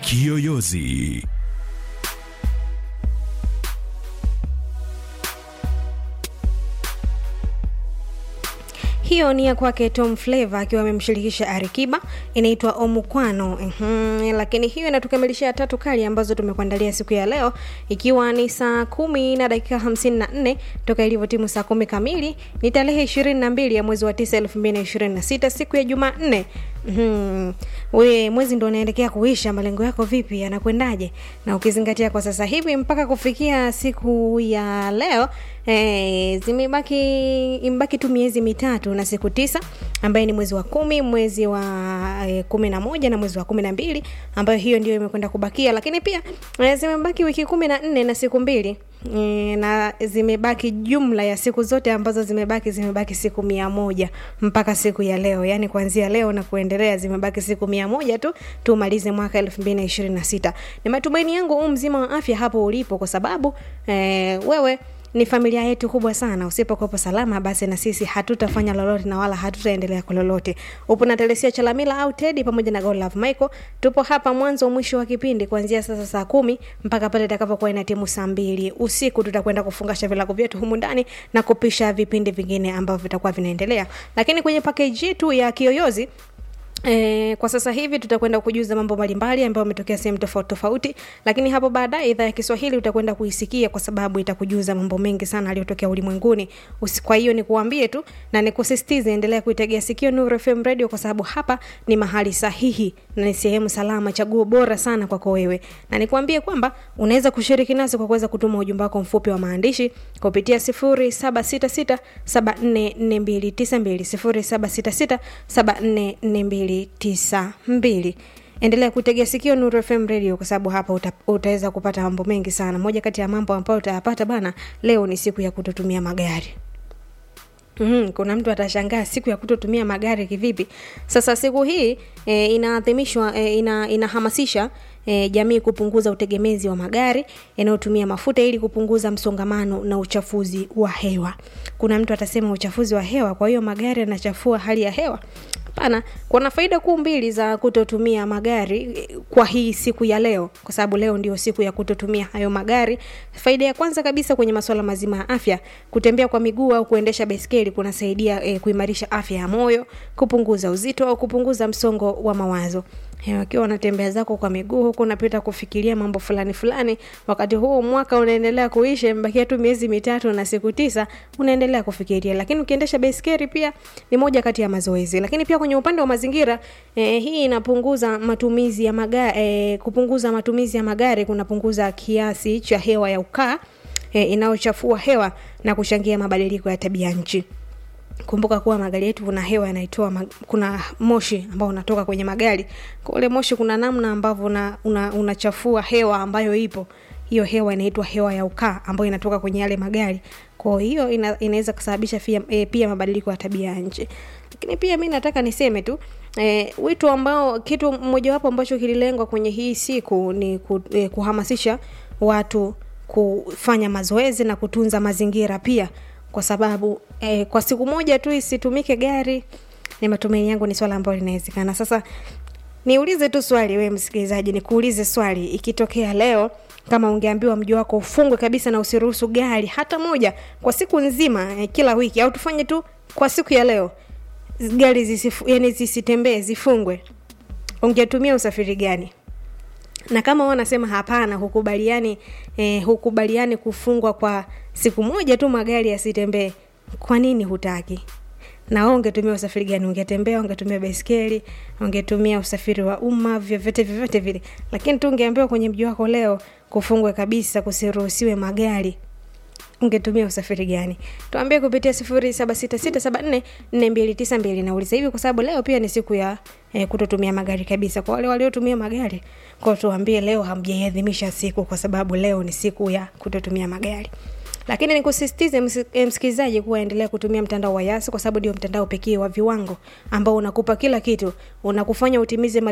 Kiyoyozi. hiyo ni ya kwake Tom Flavor akiwa amemshirikisha Arikiba, inaitwa Omukwano. Mhm, lakini hiyo inatukamilishia tatu kali ambazo tumekuandalia siku ya leo, ikiwa ni saa kumi na dakika hamsini na nne toka ilivyotimu saa kumi kamili. Ni tarehe ishirini na mbili ya mwezi wa tisa elfu mbili na ishirini na sita siku ya Jumanne. Mm-hmm. We mwezi ndo unaelekea kuisha, malengo yako vipi, yanakwendaje? Na ukizingatia kwa sasa hivi mpaka kufikia siku ya leo eh, zimebaki imebaki tu miezi mitatu na siku tisa ambaye ni mwezi wa kumi, mwezi wa eh, kumi na moja na mwezi wa kumi na mbili ambayo hiyo ndio imekwenda kubakia, lakini pia eh, zimebaki wiki kumi na nne na siku mbili e, na zimebaki jumla ya siku zote ambazo zimebaki zimebaki siku mia moja mpaka siku ya leo yaani kuanzia leo na kuendelea zimebaki siku mia moja tu tumalize mwaka elfu mbili na ishirini na sita ni matumaini yangu huu mzima wa afya hapo ulipo kwa sababu e, wewe ni familia yetu kubwa sana usipokuwepo salama basi na sisi hatutafanya lolote na wala hatutaendelea kwa lolote upo na telesia chalamila au tedi pamoja na golove michael tupo hapa mwanzo mwisho wa kipindi kuanzia sasa saa kumi mpaka pale itakapokuwa ina timu saa mbili usiku tutakwenda kufungasha vilago vyetu humu ndani na kupisha vipindi vingine ambavyo vitakuwa vinaendelea lakini kwenye pakeji yetu ya kiyoyozi E, kwa sasa hivi tutakwenda kujuza mambo mbalimbali ambayo yametokea sehemu tofauti tofauti, lakini hapo baadaye idhaa ya Kiswahili utakwenda kuisikia kwa sababu itakujuza mambo mengi sana yaliyotokea ulimwenguni. Usi- Kwa hiyo nikuambie tu na nikusisitize, endelea kuitegea sikio Nuru FM Radio kwa sababu hapa ni mahali sahihi na ni sehemu salama, chaguo bora sana kwako wewe, na nikuambie kwamba unaweza kushiriki nasi kwa kuweza kutuma ujumbe wako mfupi wa maandishi kupitia 0766744292 0766744292 endelea kutegea sikio Nuru FM Radio kwa sababu hapa uta, utaweza kupata mambo mengi sana. Moja kati ya mambo ambayo utayapata bana, leo ni siku ya kutotumia magari. Mm, kuna mtu atashangaa siku ya kutotumia magari kivipi? Sasa siku hii e, inaadhimishwa e, ina, inahamasisha e, jamii kupunguza utegemezi wa magari yanayotumia mafuta ili kupunguza msongamano na uchafuzi wa hewa. Kuna mtu atasema uchafuzi wa hewa, kwa hiyo magari yanachafua hali ya hewa? Hapana, kuna faida kuu mbili za kutotumia magari eh, kwa hii siku ya leo, kwa sababu leo ndio siku ya kutotumia hayo magari. Faida ya kwanza kabisa kwenye masuala mazima ya afya, kutembea kwa miguu au kuendesha baiskeli kunasaidia eh, kuimarisha afya ya moyo, kupunguza uzito au kupunguza msongo wa mawazo. Eh, Wakiwa unatembea zako kwa miguu huku unapita kufikiria mambo fulani fulani, wakati huu mwaka unaendelea kuisha, imebakia tu miezi mitatu na siku tisa, unaendelea kufikiria. Lakini ukiendesha baiskeli pia ni moja kati ya mazoezi. Lakini pia kwenye upande wa mazingira eh, hii inapunguza matumizi ya magari eh, kupunguza matumizi ya magari kunapunguza kiasi cha hewa ya ukaa eh, inayochafua hewa na kuchangia mabadiliko ya tabia nchi kumbuka kuwa magari yetu kuna hewa yanaitoa ma- kuna moshi ambao unatoka kwenye magari kwa ule moshi kuna namna ambavyo unachafua una, una unachafua hewa ambayo ipo hiyo hewa inaitwa hewa ya ukaa ambayo inatoka kwenye yale magari kwa hiyo ina, inaweza kusababisha pia, e, pia mabadiliko ya tabia ya nchi lakini pia mi nataka niseme tu e, wito ambao kitu mojawapo ambacho kililengwa kwenye hii siku ni ku, e, kuhamasisha watu kufanya mazoezi na kutunza mazingira pia kwa sababu eh, kwa siku moja tu isitumike gari ni matumaini yangu ni swala ambalo linawezekana sasa niulize tu swali we msikilizaji nikuulize swali ikitokea leo kama ungeambiwa mji wako ufungwe kabisa na usiruhusu gari hata moja kwa siku nzima eh, kila wiki au tufanye tu kwa siku ya leo gari zisifu, yani zisitembee zifungwe ungetumia usafiri gani na kama wanasema hapana hukubaliani eh, hukubaliani kufungwa kwa siku moja tu magari yasitembee kwa nini hutaki na wewe ungetumia usafiri gani ungetembea ungetumia baiskeli ungetumia usafiri wa umma vyovyote vyovyote vile lakini tu ungeambiwa kwenye mji wako leo kufungwe kabisa kusiruhusiwe magari ungetumia usafiri gani tuambie kupitia sifuri saba sita sita saba nne nne mbili tisa mbili nauliza hivi kwa sababu leo pia ni siku ya eh, kutotumia magari kabisa kwa wale waliotumia magari kwao tuambie leo hamjaiadhimisha siku kwa sababu leo ni siku ya kutotumia magari lakini nikusisitize msi- eh, msikilizaji kuwa endelea kutumia mtandao wa yasi kwa sababu ndio mtandao pekee wa viwango ambao unakupa kila kitu unakufanya utimize mali